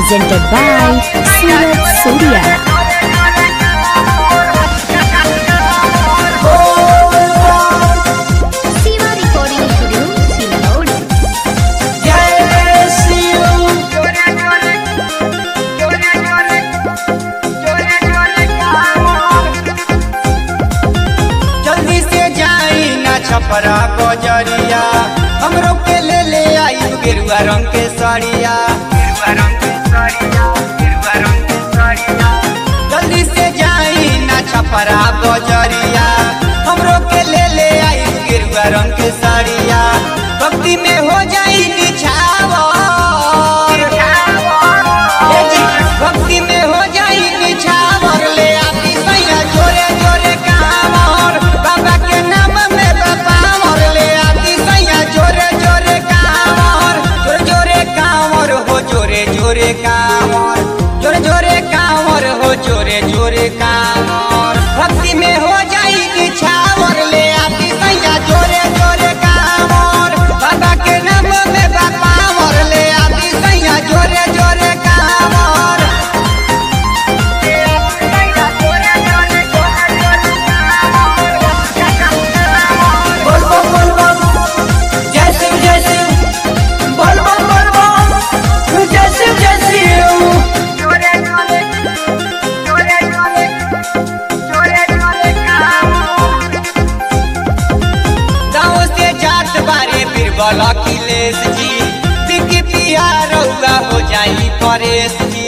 presented by Surat Surya. Siva Recording Studio, Silload. जल्दी से जाई ना छपरा बजरिया हमरो के ले ले आई गेरुआ रंग के साड़िया गेरुआ रंग के साड़िया गेरुआ रंग के साड़िया जल्दी से जाई ना छपरा बजरिया हमरो के ले ले आई गेरुआ रंग के साड़िया भक्ति में हो जाई निछावर ए जी, भक्ति में हो जाई निछावर ले आती सैया जोरे जोरे कामर बाबा के नाम में बापावर ले आती सैया जोरे जोरे कामर जोरे जोरे कामर हो जोरे जोरे कामर जोरे जोरे कामर हो जोरे जोरे कामर भक्ति में हो जाई निछावर ले आती सैया जोरे जोरे कामर बाबा के नाम में बापावर ले आती सैया जोरे जोरे कामर बोल बम बोल बम जय शिव जय शिव बोल बम बोल बम जय शिव जय शिव गाँव से जात बारे बीरबल अखिलेश जी बिकी पिया रउआ हो जाई परेश जी